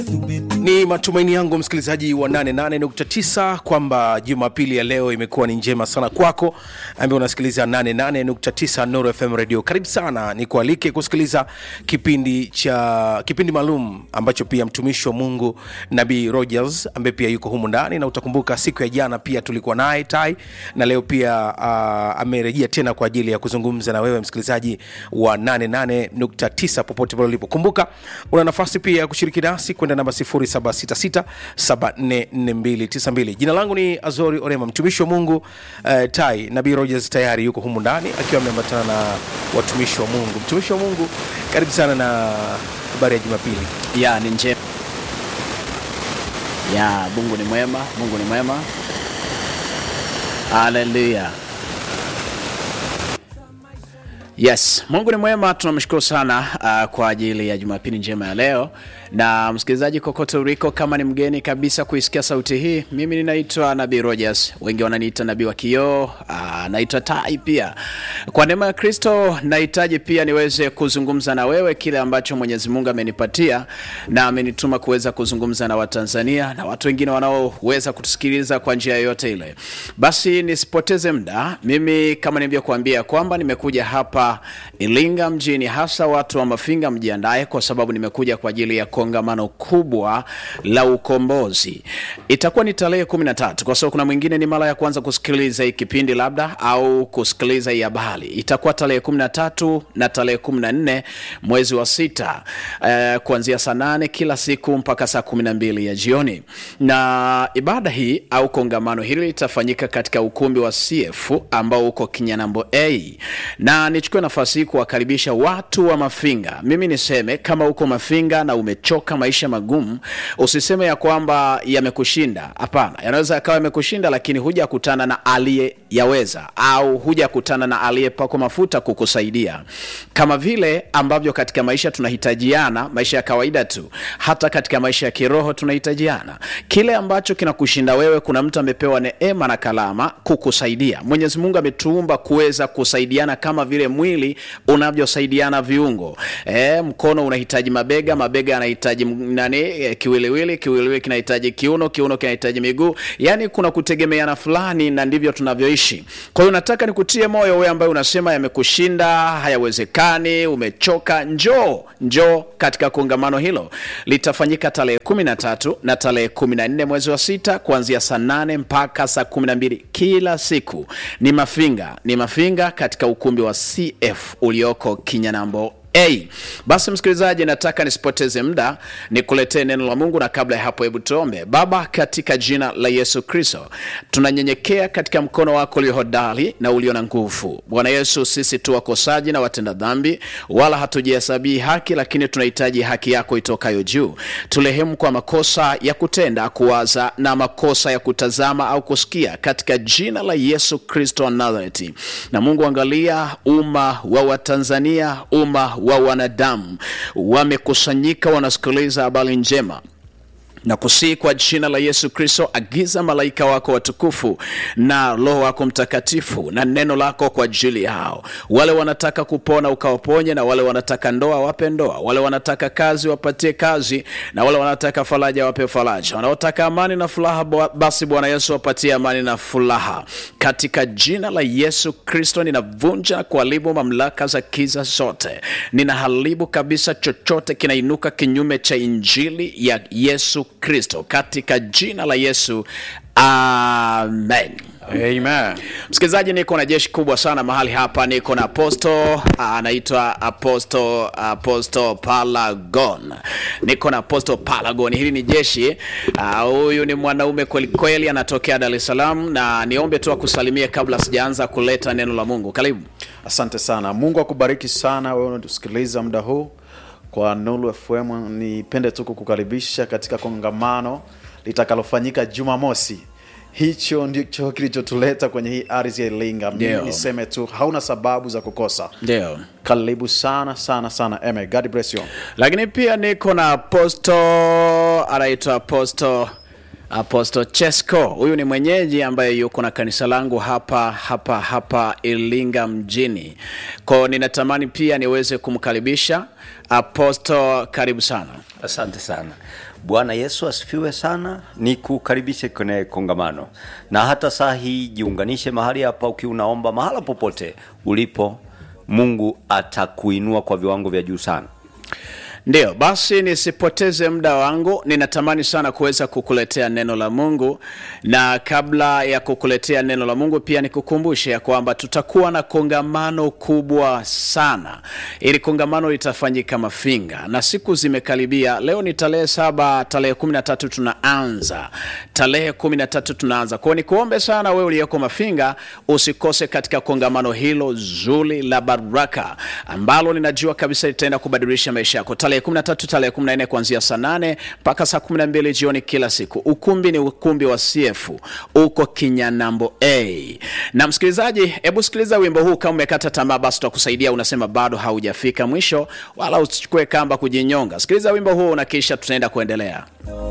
Ni matumaini yangu msikilizaji wa 88.9 kwamba Jumapili ya leo imekuwa ni njema sana kwako, ambaye unasikiliza 88.9 Nuru FM Radio. Karibu sana, nikualike kusikiliza kipindi cha kipindi maalum ambacho pia mtumishi wa Mungu Nabii Rogers ambaye pia yuko humu ndani, na utakumbuka siku ya jana pia tulikuwa naye Tai, na leo pia uh, amerejea tena kwa ajili ya kuzungumza na wewe msikilizaji wa 88.9 popote pale ulipo. Kumbuka una nafasi pia ya kushiriki nasi kwenda namba 0766744292. Jina langu ni Azori Orema, mtumishi wa Mungu uh, Tai Nabii Rogers tayari yuko humu ndani akiwa ameambatana na watumishi wa Mungu. Mtumishi wa Mungu, karibu sana na habari ya Jumapili. ya ni njema ya mungu ni mwema mungu ni mwema haleluya yes mungu ni mwema tunamshukuru sana uh, kwa ajili ya jumapili njema ya leo na msikilizaji kokote uliko kama ni mgeni kabisa kuisikia sauti hii mimi ninaitwa nabii rogers wengi wananiita nabii wa kioo uh, naitwa tai pia kwa neema ya kristo nahitaji pia niweze kuzungumza na wewe kile ambacho mwenyezi mungu amenipatia na amenituma kuweza kuzungumza na watanzania na watu wengine wanaoweza kutusikiliza kwa njia yoyote ile basi nisipoteze muda mimi kama nilivyokuambia kwamba nimekuja hapa ilinga mjini hasa watu wa mafinga mjiandae kwa sababu nimekuja kwa ajili ya kongamano kubwa la ukombozi itakuwa ni tarehe kumi na tatu kwa sababu kuna mwingine ni mara ya kwanza kusikiliza hii kipindi labda au kusikiliza hii habari itakuwa tarehe kumi na tatu na tarehe kumi na nne mwezi wa sita eh, kuanzia saa nane kila siku mpaka saa kumi na mbili ya jioni na ibada hii au kongamano hili litafanyika katika ukumbi wa cf ambao uko kinyanambo a na nichukue nafasi hii kuwakaribisha watu wa mafinga mimi niseme kama uko mafinga na umechoka maisha magumu usiseme ya kwamba yamekushinda hapana yanaweza yakawa yamekushinda lakini hujakutana na aliyeyaweza au hujakutana na aliyepakwa mafuta kukusaidia kama vile ambavyo katika maisha tunahitajiana maisha ya kawaida tu hata katika maisha ya kiroho tunahitajiana kile ambacho kinakushinda wewe kuna mtu amepewa neema na kalama kukusaidia mwenyezi mungu ametuumba kuweza kusaidiana kama vile mwili unavyosaidiana viungo e, mkono unahitaji mabega mabega yanahitaji m- nani e, kiwiliwili kiwiliwili kinahitaji kiuno kiuno kinahitaji miguu yani kuna kutegemeana fulani na ndivyo tunavyoishi kwa hiyo nataka nikutie moyo wewe ambaye unasema yamekushinda hayawezekani umechoka njoo njoo katika kongamano hilo litafanyika tarehe kumi na tatu na tarehe kumi na nne mwezi wa sita kuanzia saa nane mpaka saa kumi na mbili kila siku ni mafinga ni mafinga katika ukumbi wa cf ulioko kinyanambo A. Basi msikilizaji, nataka nisipoteze muda nikuletee neno la Mungu, na kabla ya hapo, hebu tuombe. Baba, katika jina la Yesu Kristo, tunanyenyekea katika mkono wako ulio hodari na ulio na nguvu. Bwana Yesu, sisi tu wakosaji na watenda dhambi, wala hatujihesabii haki, lakini tunahitaji haki yako itokayo juu. Turehemu kwa makosa ya kutenda, kuwaza na makosa ya kutazama au kusikia, katika jina la Yesu Kristo wa Nazareti. Na Mungu, angalia umma wa Watanzania, umma wa wanadamu wamekusanyika, wanasikiliza habari njema na kusii kwa jina la Yesu Kristo, agiza malaika wako watukufu na Roho wako Mtakatifu na neno lako kwa ajili yao. Wale wanataka kupona ukawaponye, na wale wanataka ndoa wape ndoa, wale wanataka kazi wapatie kazi, na wale wanataka faraja wape faraja, wanaotaka amani na furaha, bwa- basi Bwana Yesu wapatie amani na furaha katika jina la Yesu Kristo. Ninavunja na kuharibu mamlaka za kiza zote, ninaharibu kabisa chochote kinainuka kinyume cha injili ya Yesu Kristo katika jina la Yesu, amen. Amen. Msikilizaji, niko na jeshi kubwa sana mahali hapa. Niko na aposto anaitwa aposto aposto Palagon, niko na aposto Palagon. Hili ni jeshi ah, huyu ni mwanaume kweli kweli, anatokea Dar es Salaam, na niombe tu akusalimie kabla sijaanza kuleta neno la Mungu. Karibu. Asante sana. Mungu akubariki sana wewe unatusikiliza muda huu kwa Nuru FM. Nipende tu kukukaribisha katika kongamano litakalofanyika Jumamosi. Hicho ndicho kilichotuleta kwenye hii ardhi ya Iringa. Mimi Ndio. niseme tu hauna sababu za kukosa. Ndio. Karibu sana sana sana. Amen. God bless you. lakini pia niko na aposto anaitwa aposto aposto chesco huyu ni mwenyeji ambaye yuko na kanisa langu hapa hapa hapa iringa mjini kwao ninatamani pia niweze kumkaribisha aposto karibu sana Asante sana. Bwana Yesu asifiwe sana. Ni kukaribishe kwenye kongamano, na hata saa hii jiunganishe mahali hapa, ukiwa unaomba mahala popote ulipo, Mungu atakuinua kwa viwango vya juu sana. Ndiyo, basi nisipoteze muda wangu, ninatamani sana kuweza kukuletea neno la Mungu, na kabla ya kukuletea neno la Mungu pia nikukumbushe ya kwamba tutakuwa na kongamano kubwa sana. Ili kongamano litafanyika Mafinga na siku zimekaribia. Leo ni tarehe saba, tarehe kumi na tatu tunaanza, tarehe kumi na tatu tunaanza. Kwa hiyo nikuombe sana wewe uliyeko Mafinga usikose katika kongamano hilo zuri la baraka ambalo ninajua kabisa litaenda kubadilisha maisha yako tarehe 13 tarehe 14 kuanzia saa 8 mpaka saa 12 jioni kila siku. Ukumbi ni ukumbi wa CF uko Kinyanambo A. Na msikilizaji, hebu sikiliza wimbo huu. Kama umekata tamaa, basi tutakusaidia. Unasema bado haujafika mwisho, wala usichukue kamba kujinyonga. Sikiliza wimbo huu na kisha tutaenda kuendelea.